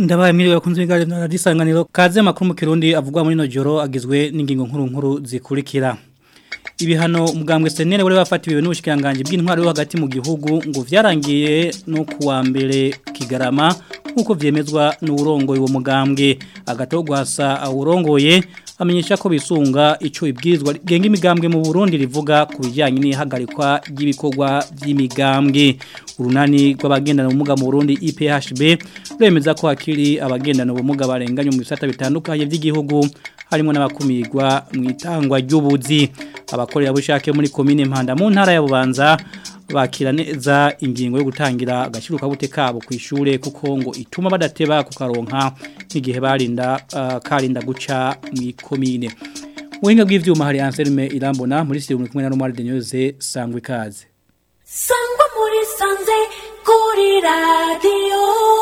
ndabaye mwiriwe bakunze bigare na disanganiro kaze makuru mu kirundi avugwa muri no joro agizwe n'ingingo nkuru nkuru zikurikira ibihano umugambwe senere wari wafatiwe n'ubushikiranganje bw'intwaro yo hagati mu gihugu ngo vyarangiye no kuwa mbere kigarama nkuko vyemezwa n'urongoye uwo mugambwe agatogwasa awurongoye amenyesha ko bisunga ico ibwirizwa genga imigambwe mu Burundi rivuga ku bijyanye n'ihagarikwa ry'ibikorwa by'imigambwe urunani rw'abagendana ubumuga mu Burundi IPHB rwemeza ko hakiri abagendana ubumuga barenganye mu bisata bitandukanye by'igihugu harimo n'abakumirwa mu itangwa ry'ubuzi abakorera bushake muri komine Mpanda mu ntara ya Bubanza bakira neza ingingo yo gutangira agashiruka bute kabo ku ishure kuko ngo ituma badateba kukaronka n'igihe barinda uh, karinda guca mu komine Uhinga bw'ivyuma hari Anselme Irambona muri studio muri kumwe na Romar Denyoze sangwe kaze Sangwa muri sanze kuri radio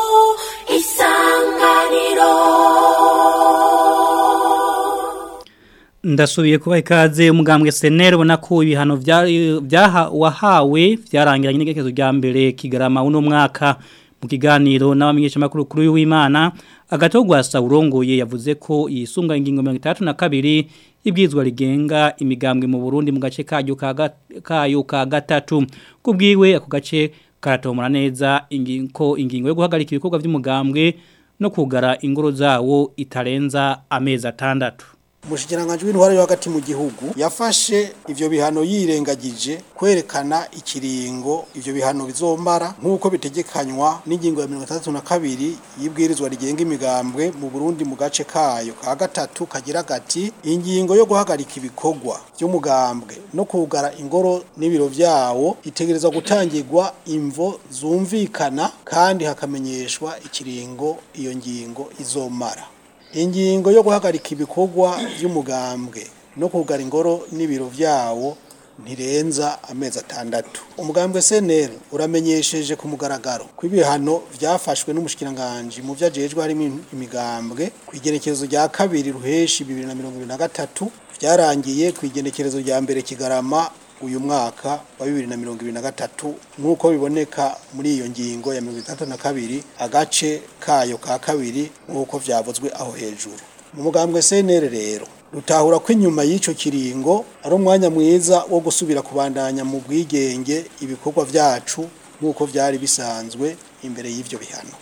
isanganiro Ndasubiye kuba ikaze umugambwe senere ubona ko ibihano byaha wahawe byarangiranye n'igekezo rya mbere kigarama uno mwaka mu kiganiro n'abamenyesha makuru kuri w'Imana agatogwasa urongoye yavuze ko yisunga ingingo 32 ibwizwa rigenga imigambwe mu Burundi mu gace kayo kayo ka gatatu kubwiwe ako gace karatomora neza ingingo ingingo yo guhagarika ibikorwa by'umugambwe no kugara ingoro zawo itarenza amezi atandatu umushikiranganje w'intwaro yo hagati mu gihugu yafashe ivyo bihano yirengagije kwerekana ikiringo ivyo bihano bizomara nk'uko bitegekanywa n'ingingo ya 32 y'ibwirizwa rigenga imigambwe mu Burundi mu gace kayo ka gatatu kagira gati ingingo yo guhagarika ibikorwa by'umugambwe no kugara ingoro n'ibiro vyawo itegerezwa gutangirwa imvo zumvikana kandi hakamenyeshwa ikiringo iyo ngingo izomara ingingo yo guhagarika ibikorwa by'umugambwe no kugara ingoro n'ibiro vyawo ntirenza amezi atandatu umugambwe SNL uramenyesheje ku mugaragaro ko ibihano vyafashwe n'umushikiranganje mu vyajejwe harimo imigambwe ku igenekerezo rya kabiri ruheshi 2023 vyarangiye ku igenekerezo rya mbere kigarama uyu mwaka wa 2023 nkuko biboneka muri iyo ngingo ya 32 agace kayo ka kabiri nkuko vyavuzwe aho hejuru mu mugambwe CNR rero rutahura ko inyuma y'ico kiringo ari umwanya mwiza wo gusubira kubandanya mu bwigenge ibikorwa vyacu nkuko vyari bisanzwe imbere y'ivyo bihano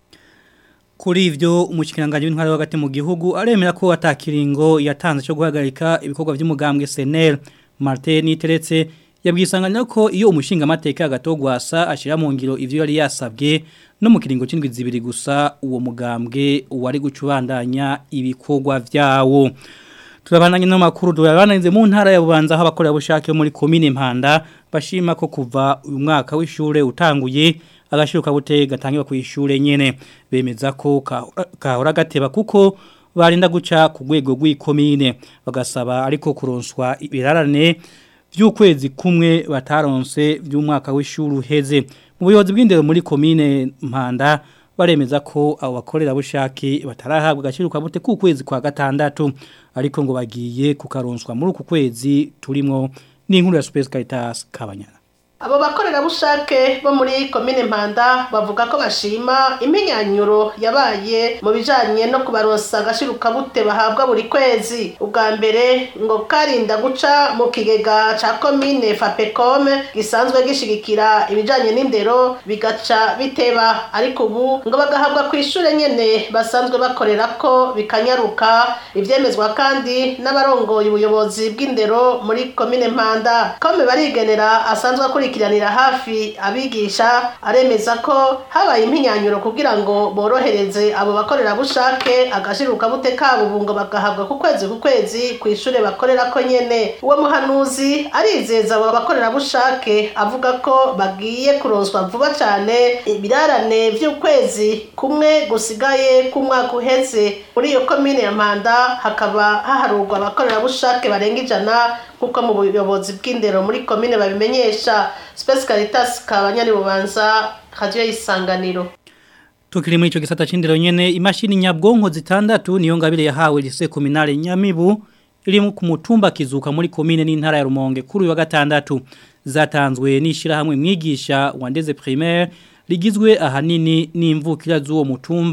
Kuri ivyo umushikiranganje w'intwaro hagati mu gihugu aremera ko atakiringo yatanze cyo guhagarika ibikorwa by'umugambwe CNL Martin Niteretse yabwisanganya ko iyo umushinga amateka agatogwasa ashira mu ngiro ivyo yari yasabwe no mu kiringo c'indwi zibiri gusa uwo mugambwe wari gucubandanya ibikorwa vyawo turabandanye no makuru durabananize mu ntara ya Bubanza aho abakorera bushake muri commune Mpanda bashima ko kuva uyu mwaka w'ishure utanguye agashiruka bute gatangirwa ku ishure nyene bemeza ko kahora gateba kuko barinda guca ku rwego rw'ikomine bagasaba ariko kuronswa ibirarane by'ukwezi kumwe bataronse by'umwaka w'ishuri uheze mu buyobozi bw'indero muri komine Mpanda baremeza ko abo bakorera bushake batarahabwa agashiruka bute ku kwezi kwa gatandatu ariko ngo bagiye kukaronswa muri uku kwezi turimo n'inkuru ya Space Caritas Kabanyana abo bakorerabushake bo muri komine mpanda bavuga ko bashima impinyanyuro yabaye mu bijanye no kubaronsa agashiruka-bute bahabwa buri kwezi ubwa mbere ngo karinda guca mu kigega ca komine fapecome gisanzwe gishigikira ibijanye n'indero bigaca biteba ariko ubu ngo bagahabwa ku ishure nyene basanzwe bakorera ko bikanyaruka ivyemezwa kandi n'abarongoye ubuyobozi bw'indero muri komine mpanda kome barigenera asanzwe akuri gukurikiranira hafi abigisha aremeza ko habaye impinyanyuro kugira ngo borohereze abo bakorerabushake agashiruka bute kabo ubu ngo bagahabwa ku kwezi ku kwezi ku ishure bakorera ko nyene uwo muhanuzi arizeza abo bakorerabushake avuga ko bagiye kuronswa vuba cyane ibirarane vy'ukwezi kumwe gusigaye k'umwaka uheze muri iyo komine ya mpanda hakaba haharurwa abakorerabushake barenga ijana kuko mu buyobozi bw'indero muri komine babimenyesha Space Caritas kabanyari bubanza radio y'isanganiro Tukiri muri ico gisata c'indero nyene imashini nyabwonko zitandatu niyo ngabire yahawe lise kominale Nyamibu iri ku mutumba kizuka muri komine n'intara ya Rumonge kuri wa gatandatu zatanzwe nishira hamwe mwigisha wandeze primaire rigizwe ahanini n'imvukira z'uwo mutumba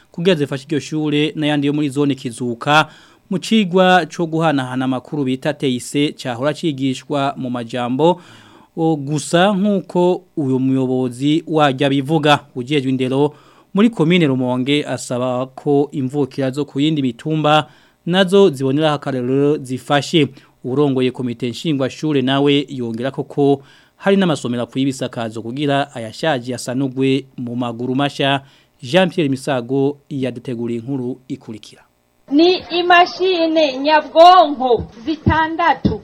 kugira zifashe iryo shure n'ayandi yo muri zone kizuka mu cigwa cyo guhanahana amakuru bita teise cyahora cigishwa mu majambo o gusa nkuko uyu muyobozi wajya bivuga ujejwe indero muri komine Rumonge asaba ko imvukira zo ku yindi mitumba nazo zibonera akarero zifashe urongoye komite nshingwa shure nawe yongera koko hari n'amasomero kuyibisakazo kugira ayashaje yasanugwe mu maguru masha Jean Pierre Misago yaduteguriye inkuru ikurikira ni imashini nyabwonko zitandatu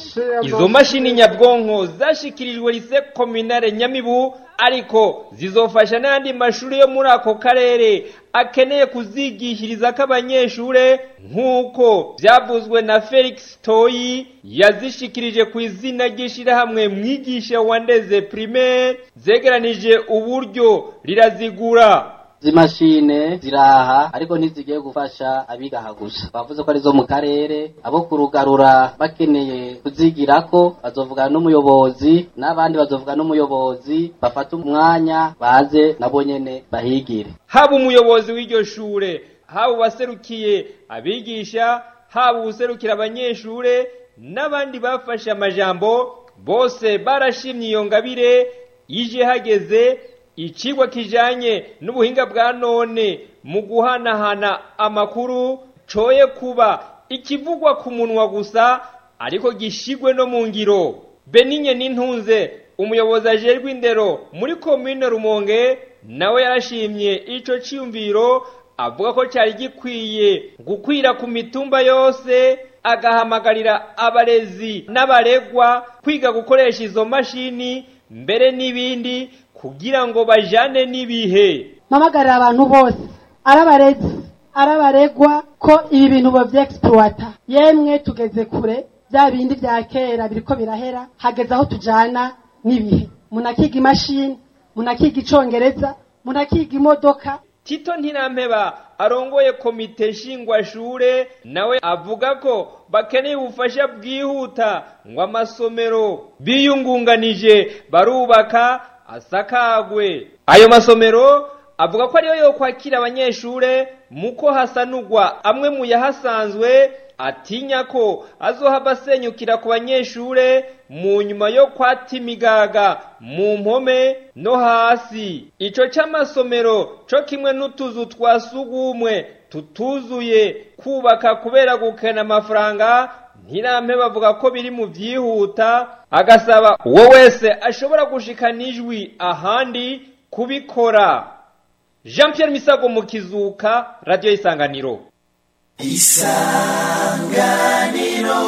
izo mashini nyabwonko zashikirijwe lise kominare nyamibu ariko zizofasha n'andi mashuri yo muri ako karere akeneye kuzigishiriza k'abanyeshure nk'uko byavuzwe na felix toyi yazishikirije ku izina ry'ishyirahamwe mwigisha wandeze primaire zegeranije uburyo rirazigura zimashine ziraha ariko ntizigiye gufasha abigaha gusa bavuze ko ari zo mu karere abo kurugarura bakeneye kuzigirako bazovugana n'umuyobozi n'abandi bazovugana n'umuyobozi bafata umwanya baze nabo nyene bahigire haba umuyobozi w'iryo shure haba uwaserukiye abigisha haba uwuserukira abanyeshure n'abandi bafashe amajambo bose barashimye iyo ngabire ije hageze icigwa kijanye n'ubuhinga bwa none mu guhanahana amakuru coye kuba ikivugwa ku munwa gusa ariko gishigwe no mu ngiro beninye n'intunze umuyobozi ajejwe indero muri komine rumonge nawe yarashimye ico ciyumviro avuga ko cyari gikwiye gukwira ku mitumba yose agahamagarira abarezi n'abaregwa kwiga gukoresha izo mashini mbere n'ibindi kugira ngo bajane n'ibihe mpamagarira abantu bose arabarezi arabaregwa ko ibi bintu bavyexploita yemwe tugeze kure bya bindi vya kera biriko birahera hageze aho tujana n'ibihe munakiga imashini munakiga icongereza munakiga imodoka tito ntirampeba arongoye komite nshingwashure nawe avuga ko bakeneye ubufasha bwihuta ngo amasomero biyungunganije barubaka asakagwe ayo masomero avuga ko ariyo yo kwakira abanyeshure muko hasanurwa amwe mu yahasanzwe atinya ko azohava asenyukira ku banyeshure mu nyuma yo kwata imigaga mu mpome no hasi ico c'amasomero co kimwe n'utuzu twa sugumwe tutuzuye kubaka kubera gukena amafaranga ntirampe bavuga ko biri mu byihuta agasaba uwo wese ashobora gushikana ijwi ahandi kubikora jean Pierre misago mu kizuka radiyo isanganiro isanganiro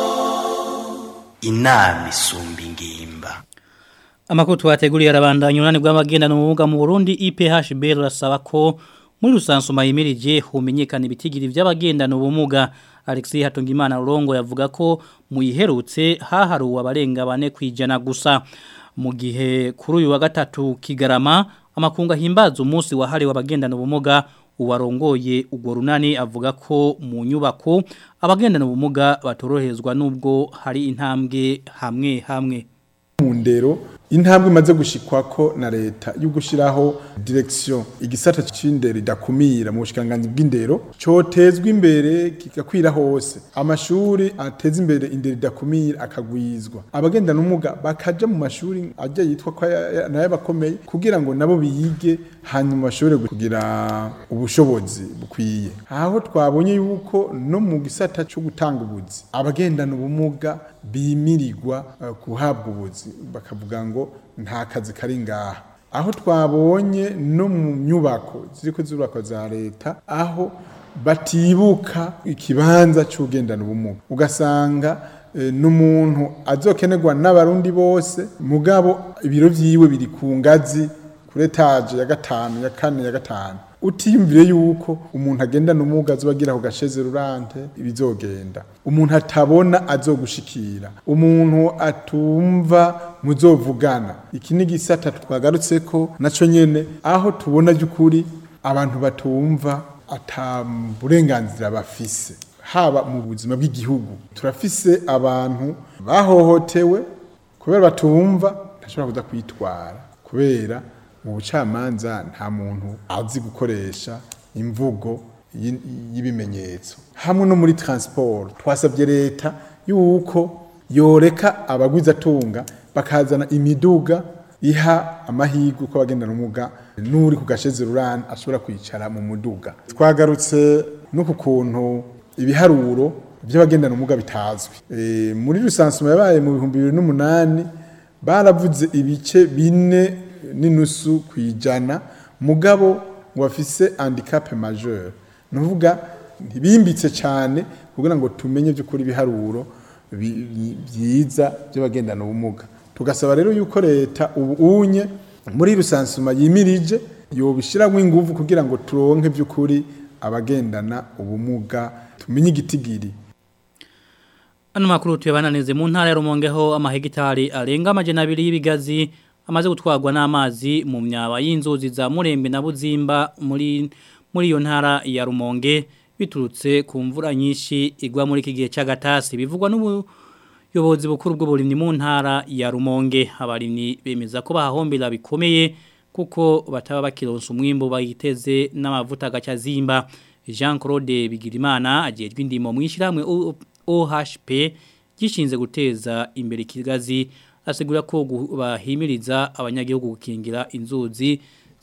inama isumba ingimba amakuru twateguriye arabandanya unani bw'abagendana ubumuga mu Burundi IPHB rurasaba ko muri rusansuma yimirije humenyekana ibitigiri by'abagendana ubumuga Alexis Hatungimana Rurongo yavuga ko muyiherutse haharuwe abarenga bane kwijana gusa mu gihe kuri uyu wa gatatu kigarama amakunga himbaza umunsi wahariwe abagendana ubumuga uwarongoye ubwo runani avuga ko mu nyubako abagendana ubumuga batoroherezwa nubwo hari intambwe hamwe hamwe mu ndero intambwe imaze gushikwako na leta yo gushiraho direction igisata c'indero idakumira mu bushikiranganji bw'indero cotezwa imbere kigakwira hose amashuri ateza imbere indero idakumira akagwizwa abagenda n'umuga bakaja mu mashuri ajya yitwa ko nayo bakomeye kugira ngo nabo biyige hanyuma bashobore kugira ubushobozi bukwiye aho twabonye yuko no mu gisata cyo gutanga ubuzi abagendana ubumuga bimirirwa uh, kuhabwa ubuzi bakavuga ngo nta kazi kari ngaha aho twabonye no mu nyubako ziriko zubakwa za leta aho batibuka ikibanza cy'ugendana ubumuga ugasanga e, n'umuntu azokenerwa n'abarundi bose mugabo ibiro vyiwe biri ku ngazi kuri etaje ya gatanu ya kane ya gatanu utiyumvire yuko umuntu agenda n'umuga azobagira ku gasheze rurante ibizogenda umuntu atabona azogushikira umuntu atumva muzovugana iki ni gisata twagarutse ko naco nyene aho tubona by'ukuri abantu batumva ata burenganzira bafise haba mu buzima bw'igihugu turafise abantu bahohotewe kubera batumva ntashobora kuza kwitwara kubera mu bucamanza nta muntu azi gukoresha imvugo y- y'ibimenyetso hamwe no muri transport twasabye leta yuko yoreka abagwizatunga bakazana imiduga iha amahirwe ko abagendana ubumuga n'uri ku gasheze rurani ashobora kwicara mu muduga twagarutse no ku kuntu ibiharuro by'abagendana ubumuga bitazwi e, muri rusansuma yabaye mu bihumbi bibiri n'umunani baravuze ibice bine n'inusu ku ijana mugabo ngo bafise handicap majeur nuvuga ntibimbitse cyane kugira ngo tumenye by'ukuri ibiharuro bi- bi- byiza by'abagendana ubumuga tugasaba rero yuko leta ubu unye muri rusansuma yimirije yobishyiramo ingufu kugira ngo turonke by'ukuri abagendana ubumuga tumenye igitigiri Ano makuru tuyabananize mu ntara ya Rumongeho amahegitari arenga amajana abiri y'ibigazi amaze gutwarwa n'amazi mu myaba y'inzuzi za Murembe na Buzimba muri muri iyo ntara ya Rumonge biturutse ku mvura nyinshi igwa muri iki gihe cy'agatasi bivugwa n'ubuyobozi bukuru bw'uburimyi mu ntara ya Rumonge abarimyi bemeza ko bahahombera bikomeye kuko bataba bakironsa umwimbo bayiteze n'amavuta gacazimba Jean Claude Bigirimana ajejwe indimo mu ishiramwe OHP gishinze guteza imbere ikigazi asigura ko gu- bahimiriza abanyagihugu gukingira inzuzi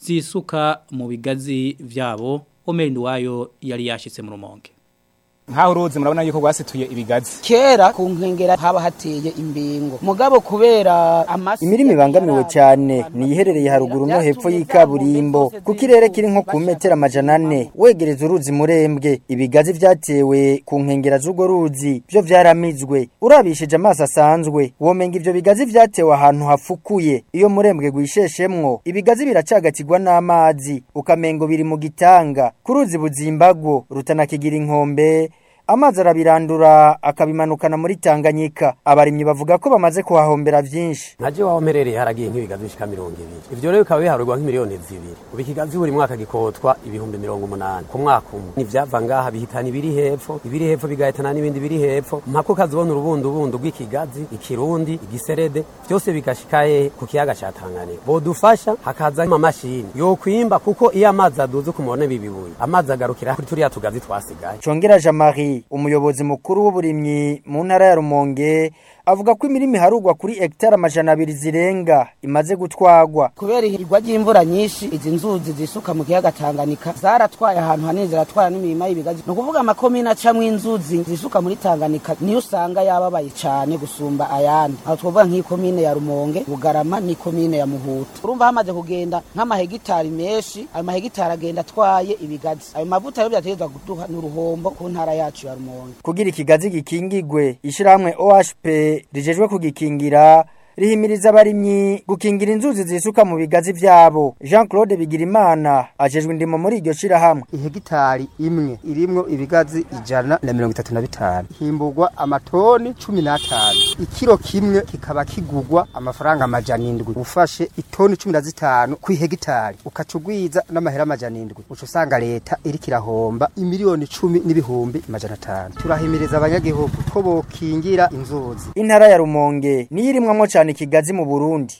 zisuka mu bigazi vyabo Omer Ndwayo yari yashitse mu rumonge nkaho uruzi murabona yuko rwasituye ibigazi kera ku nkengera haba hateye imbingo mugabo kubera amasi Imirima ibangamiwe cyane ni iherereye haruguru no hepfo y'ikaburimbo ku kirere kiri nko ku metero amajana ane wegereza uruzi murembwe ibigazi vyatewe ku nkengera z'urwo ruzi byo vyaramizwe urabishije amaso asanzwe womenga ivyo bigazi vyatewe ahantu hafukuye iyo murembwe gwisheshemwo ibigazi biracagatigwa n'amazi ukamengo biri mu gitanga ku ruzi buzimbagwo rutanakigira inkombe amazi arabirandura akabimanukana muri Tanganyika abarimyi bavuga ko bamaze kuhahombera vyinshi nkaje waho mperereye haragiye nk'ibigazi bishika mirongo ibiri ivyo rero bikaba biharurwa nk'imiliyoni zibiri ubu ikigazi buri mwaka gikotwa ibihumbi mirongo umunani ku mwaka umwe n'ivyava ngaha bihitana ibiri hepfo ibiri hepfo bigahitana n'ibindi biri hepfo mpaka ukazibona urubundubundu rw'ikigazi ikirundi igiserede vyose bigashika hehe ku kiyaga ca tanganyika bodufasha hakaza amamashini yokwimba kuko iyo amazi aduze kumubone bibibuye amazi agarukira kuri turiya tugazi twasigaye Chongera Jean-Marie umuyobozi mukuru w'uburimyi mu ntara ya Rumonge avuga ko imirima iharugwa kuri hectare amajana abiri zirenga imaze gutwagwa kubera ihirwa ry'imvura nyinshi izi nzuzi zisuka mu kiyaga Tanganyika zaratwaye ahantu hanini ziratwara n'imirima y'ibigazi ni ukuvuga amakomine acamwo inzuzi zisuka muri Tanganyika niyo usanga yababaye cyane gusumba ayandi aho twavuga nk'ikomine ya Rumonge Bugarama n'ikomine ya Muhuta urumva hamaze kugenda nk'amahegitari menshi ayo mahegitari agenda atwaye ibigazi ayo mavuta rero byategezwa guduha n'uruhombo ku ntara yacu ya Rumonge kugira ikigazi gikingigwe ishiramwe OHP rijejwe kugikingira rihimiriza abarimyi gukingira inzuzi zisuka mu bigazi vyabo Jean Claude Bigirimana ajejwe indimo muri iryo shirahamwe ihegitari imwe irimwo ibigazi ijana na mirongo itatu na bitanu himburwa amatoni cumi n'atanu ikiro kimwe kikaba kigurwa amafaranga amajana indwi ufashe itoni cumi na zitanu ku ihegitari ukaca ugwiza n'amahera amajana indwi uca usanga leta iriko irahomba imiliyoni cumi n'ibihumbi amajana atanu turahimiriza abanyagihugu ko bokingira inzuzi intara ya Rumonge niyo irimwamwo cyane ikigazi mu Burundi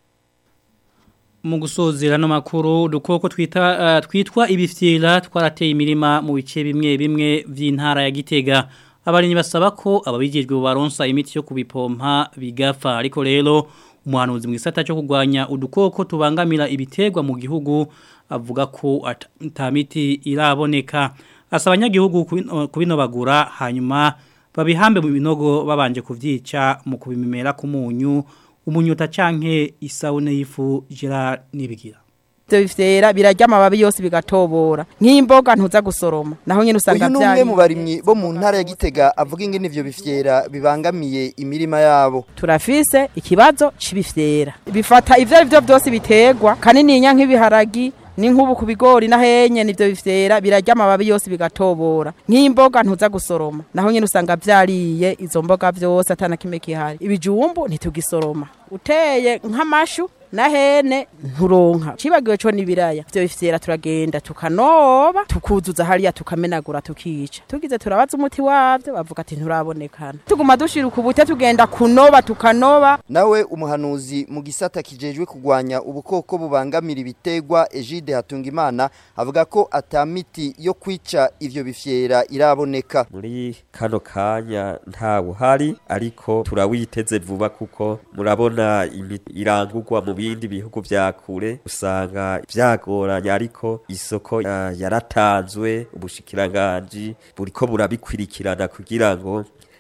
mu gusozera no makuru udukoko twita uh, twitwa ibifyira twarateye imirima mu bice bimwe bimwe vy'intara ya Gitega abarinyi basaba ko ababijejwe baronsa imiti yo kubipompa bigafa ariko rero umuhanuzi mu gisata cyo kugwanya udukoko tubangamira ibitegwa mu gihugu avuga ko atamiti iraboneka asaba abanyagihugu kubinobagura hanyuma babihambe mu binogo babanje kuvyica mu kubimemera ku munyu umunyuta canke isabune y'ifu Gerard nibigira Ibyo bifyera birarya amababi yose bigatobora nk'imboga ntuza gusoroma naho nyine usanga uyu numwe mu barimyi bo mu ntara ya Gitega avuga ingene ivyo bifyera bibangamiye imirima yabo turafise ikibazo c'ibifyera bifata ivyo ari byo byose bitegwa kanininya nk'ibiharagi ni nk'ubu ku bigori na henye nivyo bifyera birarya amababi yose bigatobora nk'imboga ntuza gusoroma naho nyine usanga vyariye izo mboga vyose atana kimwe kihari ibijumbu ntitugisoroma uteye nk'amashu na hene nturonka cibagiwe co nibiraya ivyo bifyera turagenda tukanoba tukuzuza hariya tukamenagura tukica tugize turabaza umuti wavyo bavuga ati nturabonekana tuguma dushira ukubute tugenda kunoba tukanoba nawe umuhanuzi mu gisata kijejwe kugwanya ubukoko bubangamira ibitegwa Egide Hatungimana avuga ko atamiti yo kwica ivyo bifyera iraboneka muri kano kanya ntawe uhari ariko turawiteze vuba kuko murabona imiti irangurwa mu bindi bihugu vya kure usanga vyagoranye ariko isoko uh, yaratanzwe ubushikiranganji buriko burabikwirikirana kugira ngo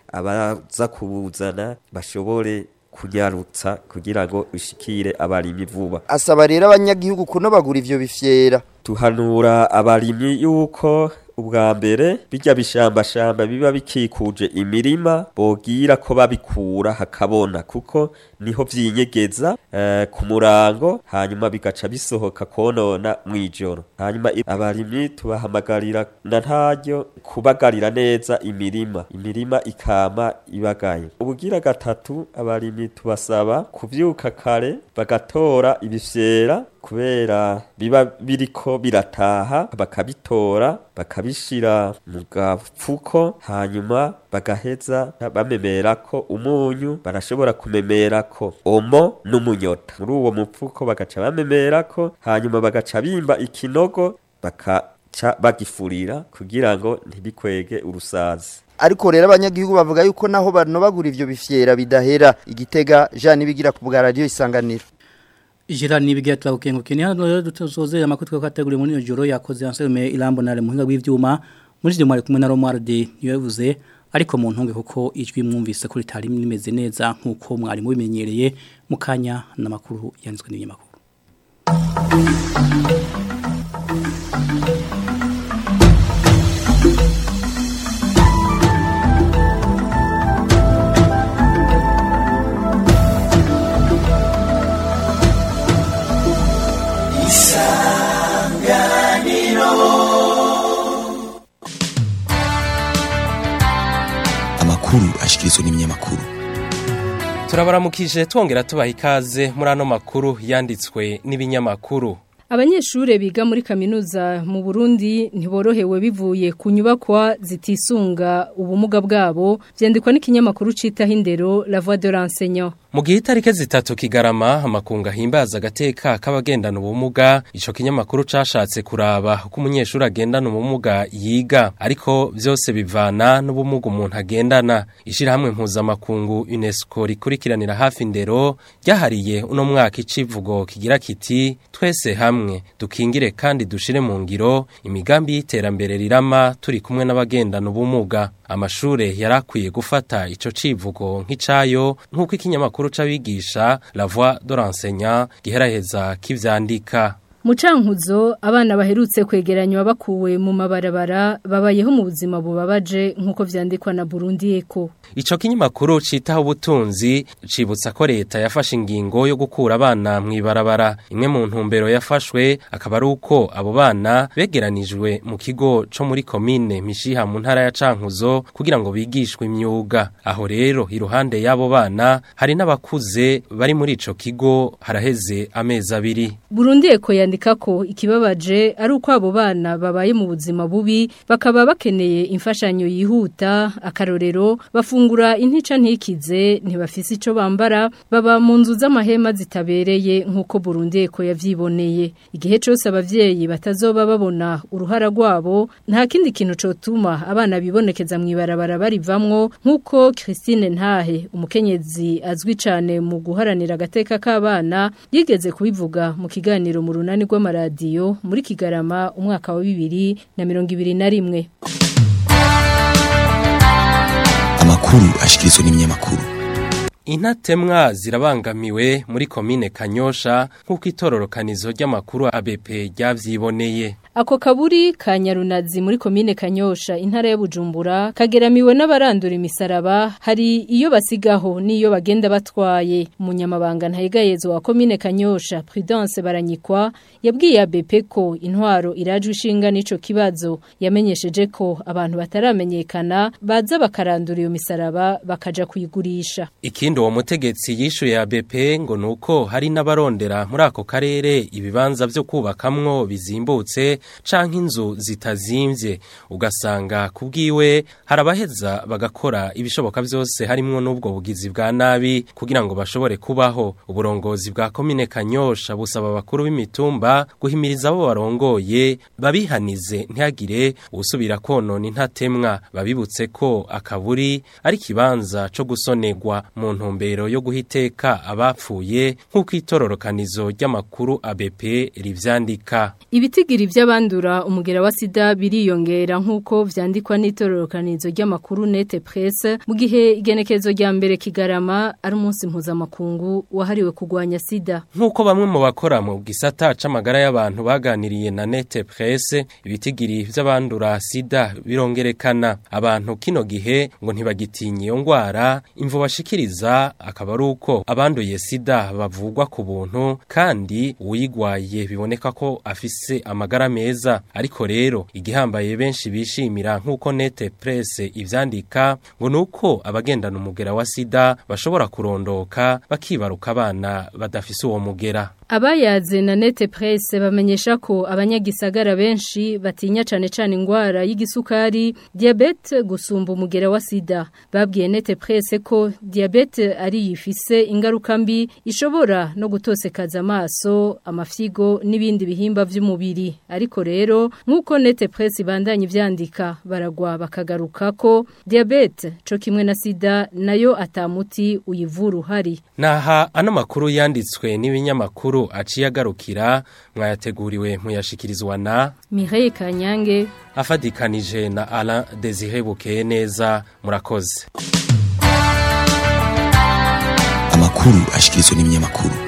abaza kubuzana bashobore kunyarutsa kugira ngo ushikire abarimyi vuba asaba rero abanyagihugu kunobagura ivyo bifyera tuhanura abarimyi yuko ubwa mbere bijya bishambashamba biba bikikuje imirima bogira ko babikura hakabona kuko niho vyinyegeza eh, ku murango hanyuma bigaca bisohoka konona mwijoro hanyuma abarimyi tubahamagarira na ntaryo kubagarira neza imirima imirima ikama ibagaye ubugira gatatu abarimyi tubasaba kuvyuka kare bagatora ibifyera kubera biba biriko birataha bakabitora bakabishira mu gafuko hanyuma bagaheza bamemera ko umunyu barashobora kumemera ko omo n'umunyota muri uwo mupfuko bagaca bamemera ko hanyuma bagaca bimba ikinogo bakaca bagifurira kugira ngo ntibikwege urusazi ariko rero abanyagihugu bavuga yuko naho banobagura ivyo bifyera bidahera igitega Jean nibigira ku bwa radio isanganiro Ijira nibigira twagukengukiye ni hano rero dutozozera amakuru twakateguriye muri joro yakoze Anselme Ilambo nare muhinga bw'ivyuma muri cyo mwari kumwe na Romualde niyavuze ariko mu ntunge kuko ijwi mwumvise ko ritari rimeze neza nkuko mwari mubimenyereye mukanya namakuru yanzwe n'ibinyamakuru amakuru ashikirizwa n'ibinyamakuru turabaramukije twongera tubaha ikaze muri ano makuru yanditswe n'ibinyamakuru Abanyeshure biga muri kaminuza mu Burundi ntiborohewe bivuye ku nyubakwa zitisunga ubumuga bwabo vyandikwa n'ikinyamakuru cita hindero La Voix de l'enseignant mu gihe itarike zitatu kigarama amakunga himbaza agateka k'abagendana ubumuga ico kinyamakuru cashatse kuraba uko umunyeshuri agendana ubumuga yiga ariko vyose bivana n'ubumuga umuntu agendana ishirahamwe mpuzamakungu UNESCO rikurikiranira hafi indero ryahariye uno mwaka icivugo kigira kiti twese hamwe dukingire kandi dushire mu ngiro imigambi y'iterambere rirama turi kumwe n'abagendana ubumuga amashure yarakwiye gufata ico civugo nk'icayo nk'uko ikinyamakuru c'abigisha La Voix de l'enseignant giheraheza kivyandika Mucankuzo abana baherutse kwegeranywa bakuwe mu mabarabara babayeho mu buzima bubabaje nkuko vyandikwa na Burundi Eko. Ico kinyamakuru citaho ubutunzi cibutsa ko leta yafashe ingingo yo gukura abana mwibarabara. Imwe mu ntumbero yafashwe akaba ari uko abo bana begeranijwe mu kigo co muri komine Mishiha mu ntara ya Cankuzo kugira ngo bigishwe imyuga. Aho rero iruhande y'abo bana hari n'abakuze bari muri ico kigo haraheze amezi abiri. Burundi Eko yandika ko ikibabaje ari uko abo bana babaye mu buzima bubi bakaba bakeneye imfashanyo yihuta akarorero bafungura intica ntikize ntibafise ico bambara baba mu nzu z'amahema zitabereye nk'uko Burundi eko yavyiboneye igihe cose abavyeyi batazoba babona uruhara rwabo nta kindi kintu cotuma abana bibonekeza mwibarabara barivamwo nk'uko Christine Ntahe umukenyezi azwi cane mu guharanira agateka k'abana yigeze kubivuga mu kiganiro mu runani rw'amaradiyo muri Kigarama umwaka wa bibiri na mirongo ibiri na rimwe amakuru ashikirizwa n'ibinyamakuru Intatemwa zirabangamiwe muri komine Kanyosha nk'uko itororokanizo ry'amakuru ABP ryavyiboneye. Ako kaburi ka Nyarunazi muri komine Kanyosha intara ya Bujumbura kageramiwe n'abarandura imisaraba hari iyo basigaho niyo bagenda batwaye umunyamabanga ntayigayezo wa komine Kanyosha Prudence Baranyikwa yabwiye ABP ko intwaro irajwe ishinga n'ico kibazo yamenyesheje ko abantu bataramenyekana baza bakarandura iyo misaraba bakaja kuyigurisha. Ikindi ikindi uwo mutegetsi yishuye ABP ngo nuko hari n'abarondera muri ako karere ibibanza byo kubakamwo bizimbutse canke inzu zitazimvye ugasanga kubwiwe harabaheza bagakora ibishoboka byose harimwo n'ubwo bugizi bwa nabi kugira ngo bashobore kubaho uburongozi bwa komine Kanyosha busaba abakuru b'imitumba guhimiriza abo barongoye babihanize ntihagire usubira konona intatemwa babibutse ko akaburi ari kibanza co gusonegwa mu ntumbero yo guhiteka abapfuye nk'uko itororokanizo ry'amakuru ABP rivyandika Ibitigiri vy'abandura umugera wa sida biriyongera nk'uko vyandikwa n'itororokanizo ry'amakuru Nete Presse mu gihe igenekezo rya mbere kigarama ari umunsi mpuzamakungu wahariwe kugwanya sida nk'uko bamwe mu bakora mu gisata c'amagara y'abantu baganiriye na Nete Presse ibitigiri vy'abandura sida birongerekana abantu kino gihe ngo ntibagitinye iyo ngwara imvo bashikiriza akaba ari uko abanduye sida bavugwa ku buntu kandi uwuyigwaye biboneka ko afise amagara meza ariko rero igihambaye benshi bishimira nk'uko Nete Presse ivyandika ngo nuko abagendana umugera wa sida bashobora kurondoka bakibaruka abana badafise uwo mugera Abayaze na nete presse bamenyesha ko abanyagisagara benshi batinya cane cane ingwara y'igisukari, diabete gusumba umugera wa sida. Babwiye nete presse ko diabete ari yifise ingaruka mbi ishobora no gutosekaza amaso, amafyigo n'ibindi bihimba vy'umubiri. Ariko rero nkuko nete presse bandanye ivyandika baragwa bakagaruka ko diabete co kimwe na sida nayo atamuti uyivura uhari. Naha ano makuru yanditswe n'ibinyamakuru aciye agarukira mwayateguriwe muyashikirizwa na Mireille Kanyange afadikanije na Alain Desire Bukeye neza murakoze Amakuru ashikirizwa n'ibinyamakuru